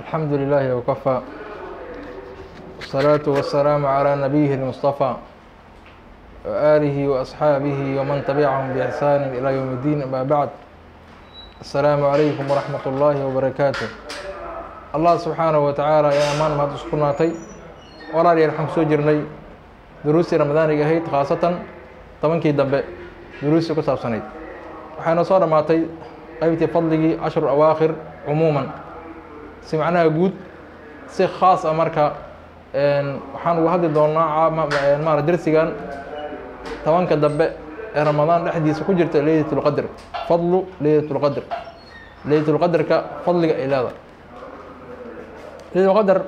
الحمد لله وكفى والصلاة والسلام على نبيه المصطفى وآله وأصحابه ومن تبعهم بإحسان إلى يوم الدين أما بعد السلام عليكم ورحمة الله وبركاته الله سبحانه وتعالى يا أمان ما تسكناتي ولا يرحم سوجرني دروسي رمضان هيد خاصة طبنكي دبه دروسي كساب سنيد waxayna soo dhammaatay qaybtii fadligii cashru awaakhir cumuuman si macnaha guud si khaas ah marka waxaan uga hadli doonaa mara dersigan tobanka dambe ee ramadaan dhexdiisa ku jirta leylat lqadr fadlu leylat lqadr leylat lqadrka fadliga ay leedahay leylat lqadr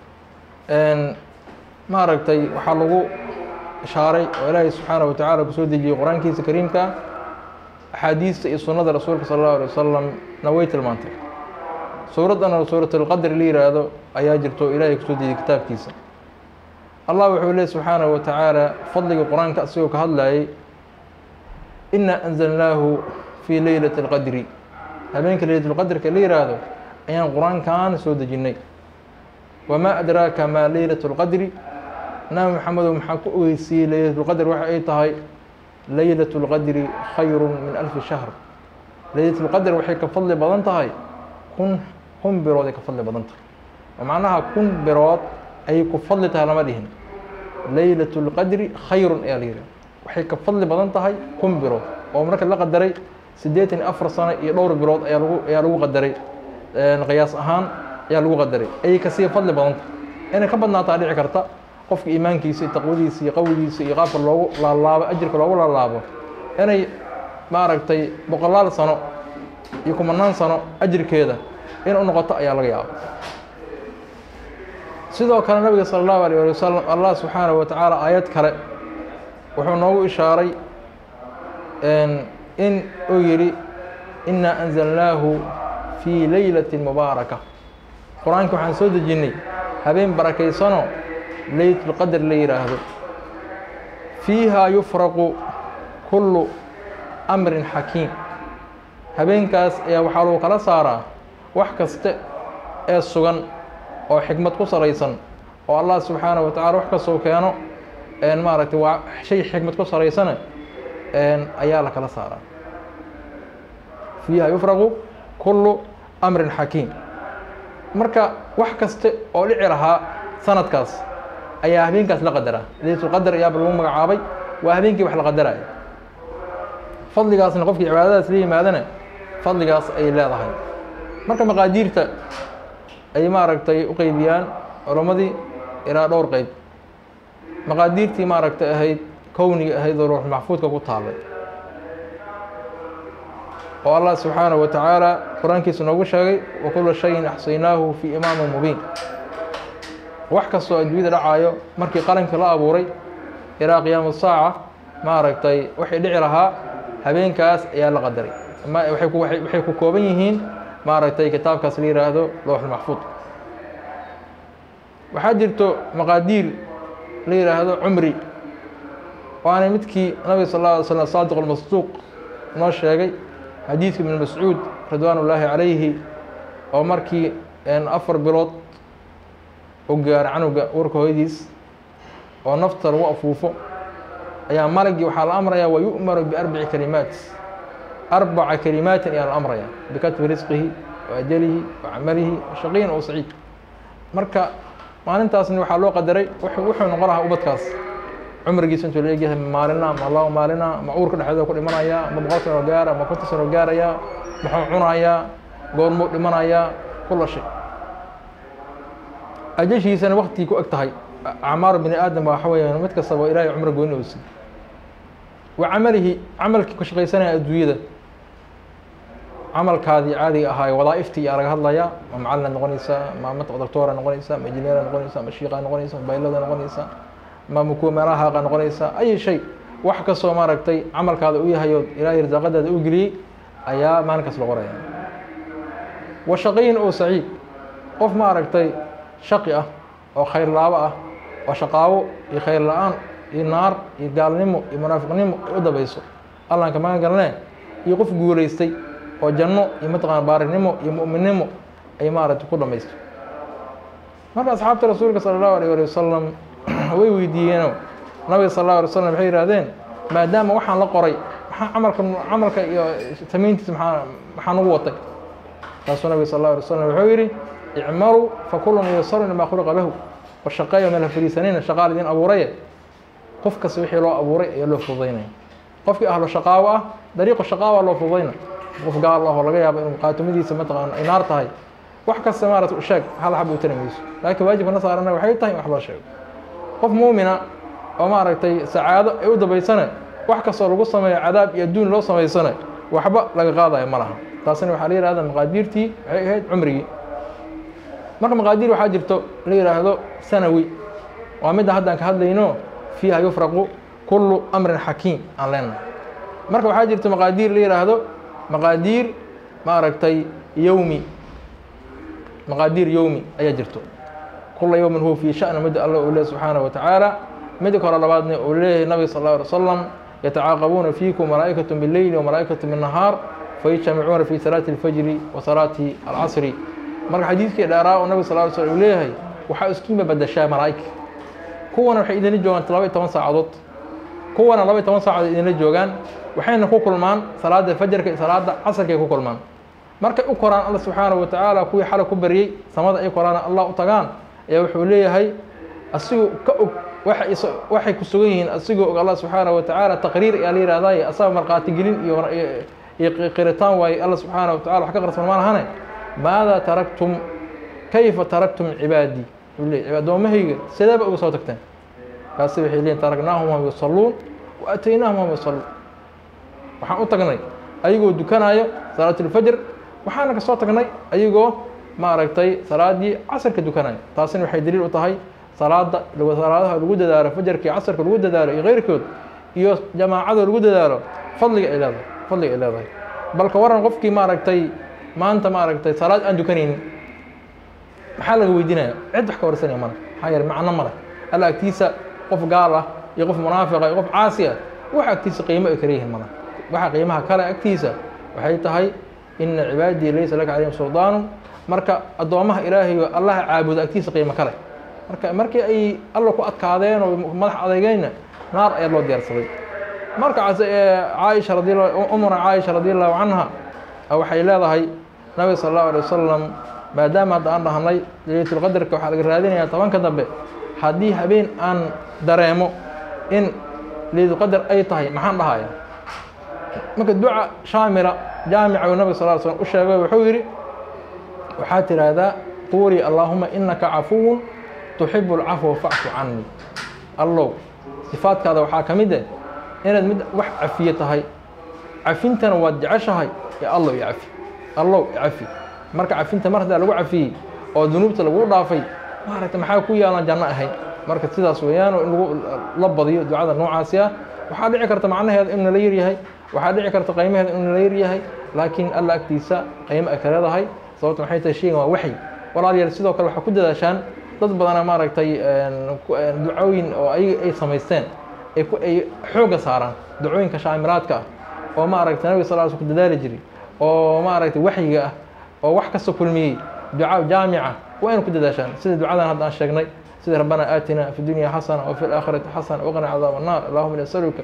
maaragtay waxaa lagu ishaaray oo ilaahay subxaana wa tacaala kusoo dejiyey qur-aankiisa kariimka axaadiista iyo sunnada rasuulka sala allahu alay wasalam na way tilmaantay suuraddana suuratulqadr la yihaahdo ayaa jirto ilaahay kusoo dejiyey kitaabkiisa allah wuxuu leey subxaanahu wa tacaala fadliga qur-aanka asigoo ka hadlayay inaa anzalnaahu fii leylati alqadri habeenka leylatulqadrka la yihaahdo ayaan qur-aankan soo dejinnay wamaa adraaka maa leylatu lqadri nabi maxamedow maxaa ku ogeysiiyey leylatulqadr waxa ay tahay leylat اlqadri khayru min alfi shahr leylat اlqadr waxay ka fadli badan tahay kun kun birood ay ka fadli badan tahay oo macnaha kun birood ayay ku fadli tahay lama dhihin leylat اlqadri khayrun ayaa la yihi waxay ka fadli badan tahay kun birood oo marka la qadaray siddeetan iyo afar sano iyo dhowr birood ayaa lagu ayaa lagu qadaray qiyaas ahaan ayaa lagu qadaray ayay kasii fadli badan tahay inay ka badnaataa dhici karta qofka iimaankiisa iyo taqwadiisa iyo qawigiisa iyo qaabka loogu laalaabo ajirka loogu laalaabo inay maaragtay boqolaal sano iyo kumanaan sano ajirkeeda in u noqoto ayaa laga yaaba sidoo kale nabiga sala allahu alayh ali wasalam allah subxaanahu wa tacaala aayad kale wuxuu noogu ishaaray in uu yidhi inaa anzalnaahu fii leylati mubaaraka qur-aanka waxaan soo dejinnay habeen barakaysano leylat lqadr la yihaahdo fiiha yufraqu kullu amrin xakiim habeenkaas ayaa waxaa lagu kala saaraa wax kaste ee sugan oo xikmad ku salaysan oo allah subxaanaه wa tacala wax kastoo keeno maaragtay waa shay xikmad ku salaysane ayaa la kala saaraa fiiha yufraqu kullu amrin xakiim marka wax kaste oo dhici lahaa sanadkaas ayaa habeenkaas la qadaraa leylatulqadr ayaaba lagu magacaabay waa habeenkii wax la qadaraya fadligaasna qofkii cibaadadaas la yimaadana fadligaas ay leedahay marka maqaadiirta ay maaragtay u qeybiyaan culammadii ilaa dhowr qeyb maqaadiirtii maaragtay ahayd kowniga ahayd oo ruuxul maxfuudka ku taallay oo allah subxaanahu wa tacaala qur-aankiisa noogu sheegay wa kula shayin axsaynaahu fii imaamin mubiin wax kastoo adduunyada dhacaayo markii qalankii la abuuray ilaa qiyaama saaca maaragtay waxay dhici lahaa habeenkaas ayaa la qadaray waxay ku kooban yihiin maaragtay kitaabkaas la yihaahdo lowxulmaxfuud waxaa jirto maqaadiir la yihaahdo cumri waana midkii nabiga sal lla alay slam saadiq almasduuq noo sheegay xadiidka ibn mascuud ridwaan ullaahi calayhi oo markii afar bilood u gaaro canuga warka hooyadiis oo nafta lagu afuufo ayaa malagii waxaa la amrayaa wa yu'maru biarbaci kalimaat arbaca kalimaatin ayaa la amrayaa bikatbi risqihi wa ajalihi wa camalihi wa shaqiyin oo saciid marka maalintaasna waxaa loo qadaray wuxuu noqon lahaa ubadkaas cumrigiisa intuu la egyahay maalina ma laba maalina ma uurka dhexdeeda ku dhimanayaa ma boqol sano gaara ma konton sano gaarayaa muxuu cunayaa goormuu dhimanayaa kula shay ajashiisana waktigii ku eg tahay acmaaru bini aadam waxa weeyaan mid kastaba ilaahay cumro gooni oo siy wa camalihi camalkii ku shaqaysanaya adduunyada camalkaadii caadiga ahaaye wadaa'iftii ayaa laga hadlayaa ma macalina noqonaysaa ma mat doctora noqonaysaa ma injineera noqonaysaa ma shiiqa noqonaysaa ma baylada noqonaysaa ma mukuwa meelaha haaqa noqonaysaa ay shay wax kastoo maaragtay camalkaada u yahay oo ilaahay risaaqadaada u geliyey ayaa maalinkaas la qoraya wa shaqiyin oo saciid qof maaragtay shaqi ah oo khayr laabo ah oo shaqaawo iyo khayr la-aan iyo naar iyo gaalnimo iyo munaafiqnimo ay u dabayso allaan ka magan galnee iyo qof guulaystay oo janno iyo mataqana baarinimo iyo mu'minnimo ay maaragtay ku dhamaysto marka asxaabta rasuulka sala allahu alayh ali wasalam way weydiiyeeno nabiga sal allahu alay wasalam waxay yihahdeen maadaama waxaan la qoray maxaa camalka camalka iyo samayntiisa maxaa maxaa nagu watay taasuu nabiga sal allahu alay wasalam wuxuu yidhi icmaluu fakulun yasaru limaa khuliqa lahu washaqeeyo meel ha fariisanayna shaqaal idin abuuraye qof kasta wixii loo abuuray ayaa loo fududaynaya qofkii ahlo shaqaawo ah dariiqu shaqaawa loo fududayna qof gaal ah oo laga yaabo inuu qaatumadiisa mataqaana ay naar tahay wax kasta maarata u sheeg hal xab u tari mayso laakiin waajibka na saarana waxay tahay in wax loo sheego qof muumina oo maaragtay sacaado ay u dambaysana wax kastoo lagu sameeyo cadaab iyo adduun loo samaysana waxba laga qaadayo ma laha taasina waxaa la yihahda maqaadiirtii waxay ahayd cumrigii marka maqaadiir waxaa jirto la yidhaahdo sanawi waa midda haddaan ka hadlayno fiiha yufraqu kullu amrin xakiim aan leenahay marka waxaa jirto maqaadiir la yidhaahdo maqaadiir maaragtay yowmi maqaadiir yowmi ayaa jirto kula yowmin huwa fii sha'ni midda alla uu leeyahy subxaanahu wa tacaala midda kale labaadna uu leeyahay nabiga sal alla alay wasalam yatacaaqabuuna fiikum malaa'ikatu bileyli wamalaa'ikatu binnahaar fayajtamicuuna fi salaati alfajri wa salaati alcasri marka xadiidkii dheeraa oo nabiga sal ly slm uu leeyahay waxaa iskiima badashaa malaa'ig kuwana waxay idinla joogaan laba iyo toban saacadood kuwana laba iyo toban saacadood idinla joogaan waxayna ku kulmaan salaada fajarka iyo salaada casarkay ku kulmaan markay u koraan alla subxaanahu wa tacaala kuwii xalay ku baryey samada ay koraan allah u tagaan ayaa wuxuu leeyahay asigoo ka og waxay ku sugan yihiin asigoo og allah subxaanahu wa tacaala taqriir ayaa la yihahdaye asaga markhaati gelin iyo iyo qiritaan waaye alla subxaanahu wa tacala wax ka qarsan ma lahane maada taraktum kayfa taraktum cibaadii addoommahayga sideeba uga soo tagteen kaasi waxay leeyiin taraknaahum hum yusalluun wa ataynaahum hum yusalluun waxaan u tagnay ayagoo dukanaayo salaatulfajr waxaana ka soo tagnay ayagoo maaragtay salaadii casarka dukanaayo taasina waxay daliil u tahay salaada salaadaha lagu dadaalo fajarka iyo casarka lagu dadaalo iyo keyrkood iyo jamaacada lagu dadaalo fadliga ay leedahay fadliga ay leedahay balka waran qofkii maaragtay maanta maaragtay salaad aan dukanaynin maxaa laga weydiinaya cid wax ka warsanaya male maxaa yeele macno male alla agtiisa qof gaal ah iyo qof munaafiqa iyo qof caasi ah wax agtiisa qiimo ay kala yihiin male waxa qiimaha kale agtiisa waxay tahay ina cibaadii laysa laka calayhim suldaanu marka addoommaha ilaahay oo allaha caabudo agtiisa qiimo kale marka markii ay alla ku adkaadeen oo madax adeegeenna naar ayaa loo diyaarsaday markaas caaisha radi umra caaisha radi allahu canha waxay leedahay nabiga sal allahu alay wasalam maadaama hadda aan dhahnay leylatulqadarka waxaa laga raadinayaa tobanka dambe haddii habeen aan dareemo in leylatulqadar ay tahay maxaan dhahaya marka duca shaamila jaamica uu nabiga sal l slm u sheegay wuxuu yidhi waxaad tidhaahdaa quulii allaahuma inaka cafuwun tuxibu alcafwa facfu canii allow sifaadkaada waxaa ka mid eh inaad mid wax cafiye tahay cafintana waad jeceshahay ee allow i cafi allow i cafi marka cafinta mar haddaa lagu cafiyey oo dunuubta lagu dhaafay maaragta maxaa ku yaalan janno ahayd marka sidaas weeyaanoo in lagu la badiyo ducada noocaasi ah waxaa dhici karta macnaheeda inuu nala yaryahay waxaa dhici karta qaymaheeda inuu nala yaryahay laakiin alla agtiisa qaymo ay ka leedahay sababta maxay tahay sheygan waa waxy walaalayaal sidoo kale waxaa ku dadaashaan dad badana maaragtay ducooyin oo ayaga ay samaysteen ay ku ay xoogga saaraan ducooyinka shaamiraadka ah oo maaragtay nabiga sal sl ku dadaali jiray oo maaragtay waxyiga ah oo wax kasta kulmiyey duca jaamica waa inu ku dadaashaan sida ducadan hadda aan sheegnay sida rabbana aatina fi dunya xasana wa fi laakhirati xasana waqna cadaab annar allahuma ini asaluka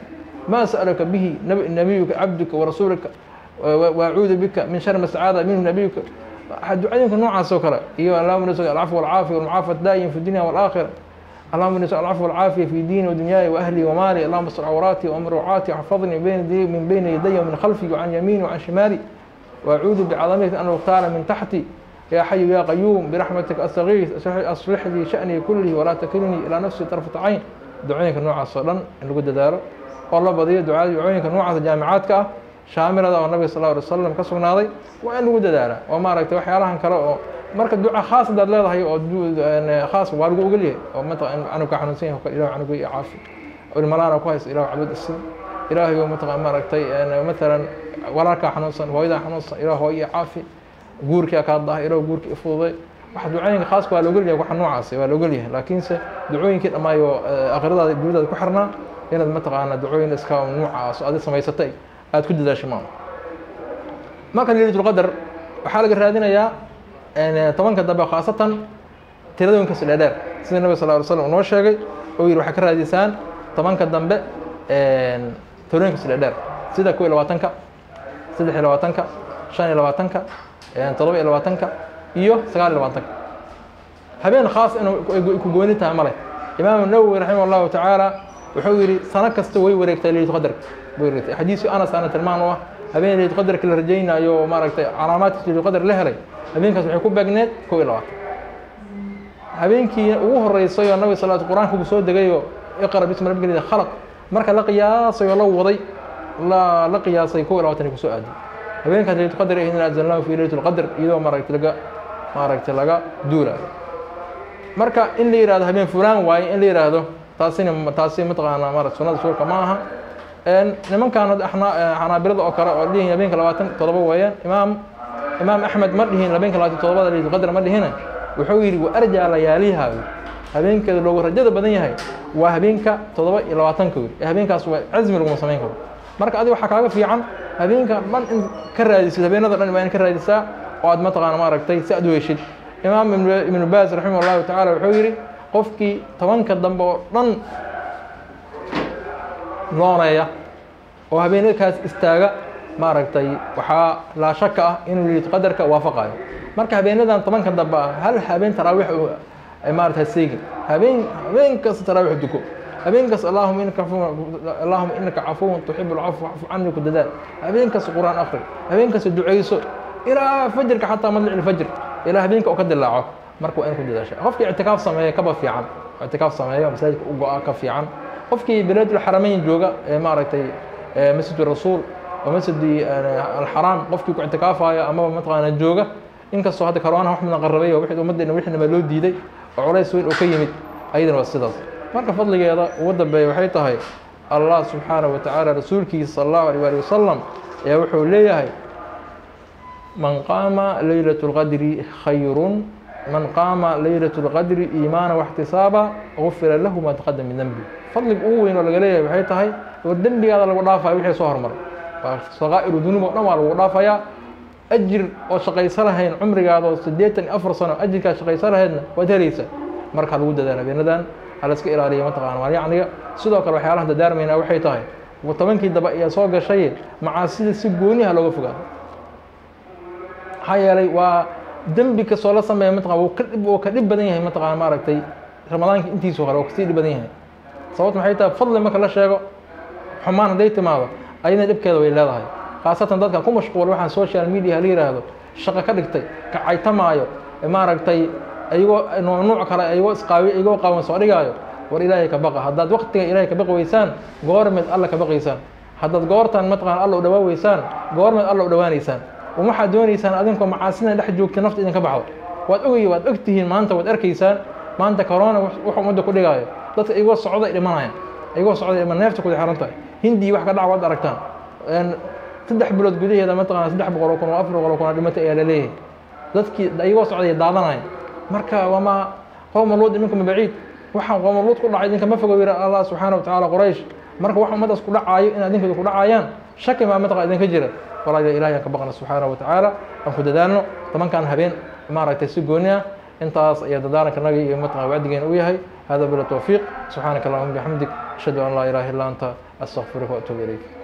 ma sa'alaka bihi nabiyuka cabduka warasuulika waacuudu bika min shari ma sacaada minhu nabiyuka ducooyinka noocaas oo kale iyo allahuma nasal alcafw walcaafiya walmucaafat daa'im fi dunya walaakhira اللهم اني اسال العفو والعافيه في ديني ودنياي واهلي ومالي اللهم استر عوراتي وامر روعاتي واحفظني بين يدي من بين يدي ومن خلفي وعن يميني وعن شمالي واعوذ بعظمتك ان اغتال من تحتي يا حي يا قيوم برحمتك استغيث اصلح لي شاني كله ولا تكلني الى نفسي طرفه عين دعوينك نوعاas oo dhan in lagu dadaalo oo la badiyo ducada ducooyinka noocaas jaamicaadka ah shaamirada oo nabiga sal lla alay wasalam ka sugnaaday waa in lagu dadaala oo maaragtay waxyaalahan kale oo marka duca khaas hadaad leedahay oo khaas waa lagu ogolyahay oo mataqan canugka xanuunsan yahay kale ilah canuga iyo caafi ilmalaana ku haysa ilah cabad isi ilaahay oo mataqan maaragtay matalan walaalkaa xanuunsan hooyadaa xanuunsan ilah hooyo iyo caafi guurkaa kaa dahay ilah guurka ifududay waxa ducooyinka khaaska waa laogolyahay waxa noocaasi waa laogolyahay laakiinse ducooyinkii dhammaayo akhiradaada guurdaada ku xirnaa inaad mataqaana ducooyin iska nuucaas adi samaysatay aad ku dadaashay maa marka leylatulqadar waxaa laga raadinayaa tobanka dambe khaasatan tiradooyinkaas dheerdheer sida nabiga sal ly slam noo sheegay oo yidhi waxaa ka raadisaan tobanka dambe tirooyinkaas dheerdheer sida kow iyo labaatanka saddex iyo labaatanka shan iyo labaatanka toddoba iyo labaatanka iyo sagaal iyo labaatanka habeen khaas inuu ku gooni tahay male imaamu nawowi raximah allahu tacaala wuxuu yidhi sano kasta way wareegtaa leylat qadarka way wareegtay xadiisu anas ana tilmaan u ah habeen leylat qadarka la rajaynayo oo maaragtay calaamaadkiisa leylat qadar la helay habeenkaas waxay ku beegneed kow iyo labaatan habeenkii ugu horeysay oo nabiga sal qur-aanka uu soo degayoo iqra bismi rabbika khalaq marka la qiyaasay oo la waday la la qiyaasay kow iyo labaatan ay kusoo aaday habeenkaas leylat qadar inna anzalnahu fi leylat lqadr iyadoo maaragtay laga maaragtay laga duulaayo marka in la yihahdo habeen fulaan waaye in la yidhaahdo taasina taasi mataqaanaa marat sunada suurka ma aha nimankan xanaabilada oo kale oo dhihin habeenka labaatan todoba weeyaan imaam imaam axmed ma dhihin habeenka labaatan todobada leylat qadr ma dhihina wuxuu yidhi wa arjaa layaaliha habeenkeeda loogu rajada badan yahay waa habeenka toddoba iyo labaatanka wey ee habeenkaas waa casmi laguma samayn karo marka adiga waxaa kaaga fiican habeenka dhan in ka raadisid habeenada dhan waa in ka raadisaa oo aad mataqaana maaragtay si aad u heshid imaam ibnu baas raximah allahu tacala wuxuu yidhi qofkii tobanka dambe oo dhan looneeya oo habeenakaas istaaga maaragtay waxaa laa shaka ah inuu leylat qadarka waafaqayo marka habeenadan tobanka dambe ah hal habeen taraawiix maarata seegin habeen habeen kasta taraawiix duko habeen kasta allahuma inaka allahuma inaka cafuwan tuxibu lcafwa cafw cani ku dadaal habeen kasta qur-aan akri habeen kasta ducayso ilaa fajrka xataa madlic ilfajr ilaa habeenka oo ka dilaaco marka waa in ku dadaasha qofkii ictikaaf sameeya kaba fiican ictikaaf sameeya masaajidka u go-a ka fiican qofkii bilaadulxarameyn jooga ee maaragtay masjid rasuul oo masjidi alxaraam qofkii ku ictikaafayo amaba mataqaana jooga inkastoo hadda karoonaha wax midan qarrabay oo wixii ummaddeena wixinaba loo diiday oo culays weyn oo ka yimid ayadana waa sidaas marka fadligeeda ugu dambeeya waxay tahay allah subxaanahu watacaala rasuulkiisa sala allahu alيh ali wasalam ayaa wuxuu leeyahay man qaama leylaة اlqadri khayrun man qaama leylaة اlqadri iimaana واxtisaaba gufira lahu ma taqadam min dembi fadliga ugu weyn oo laga leeyahay waxay tahay war dembigaada lagu dhaafaya wixii soo hormaray waa sakaa'iru dunuub oo dhan waa lagu dhaafayaa ajir oo shaqaysa lahayn cumrigaada oo siddeetan iyo afar sano ajirkaad shaqaysa lahaydna waad helaysa marka lagu dadaal habeenadan hala iska ilaaliya mataqana maalyacniga sidoo kale waxyaalahan dadaarmaynaa waxay tahay tobankii daba ayaa soo gashay macaasida si gooniha looga fogaado maxaa yeelay waa dembi kastoo la sameeya mataqana wuu ka dhib oo ka dhib badan yahay mataqana maaragtay ramadaanka intiisu hore oo kasii dhib badan yahay sababta maxay tahay fadli marka la sheego xumaan hadday timaado ayadna dhibkeeda way leedahay khaasatan dadka ku mashquula waxaan social media la yidhaahdo shaqo ka dhigtay kacaytamaayo maaragtay ayagoo nuuc kale ayagoo isqaawi ayagoo qaawan soo dhigaayo war ilaahay ka baqa haddaad waktiga ilaahay ka baqi weysaan goormeed alla ka baqaysaan haddaad goortan mataqana alla u dhawaa weysaan goormeed alla u dhawaanaysaan waxaad doonaysaan adinkoo macaasina dhex joogta nafta idinka baxdo waad ogay waad og tihiin maanta waad arkaysaan maanta corona wuxuu ummadda ku dhigaayo dadka igoo socda ay dhimanayaan igoo socda ima neefta kuda xiran tahay hindii wax ka dhaca waad aragtaan saddex bilood gudaheeda mataqana saddex boqol oo kun oo afar boqol oo kun oo dhimatay ayaa la leeyahay dadkii igoo socday daadanaya marka wamaa qowma luud iminkuma baciid waxaan qowma luud ku dhacay idinka ma fogo yira allah subxaana wa tacaala quraysh marka wax ummaddaas ku dhacaayo in adinkooda ku dhacayaan shaki maa mataqana idinka jira walaal ilahi aan ka baqna subxaana wa tacaala aan ku dadaalno tobankan habeen maaragtay si gooni ah intaas ayaa dadaalanka naga iyo mataqana wacdigeena u yahay hada bila tawfiiq subxaanaka allahuma bixamdik ashhadu an laa ilaha illa anta astaqfiruka wa atuubu ilayk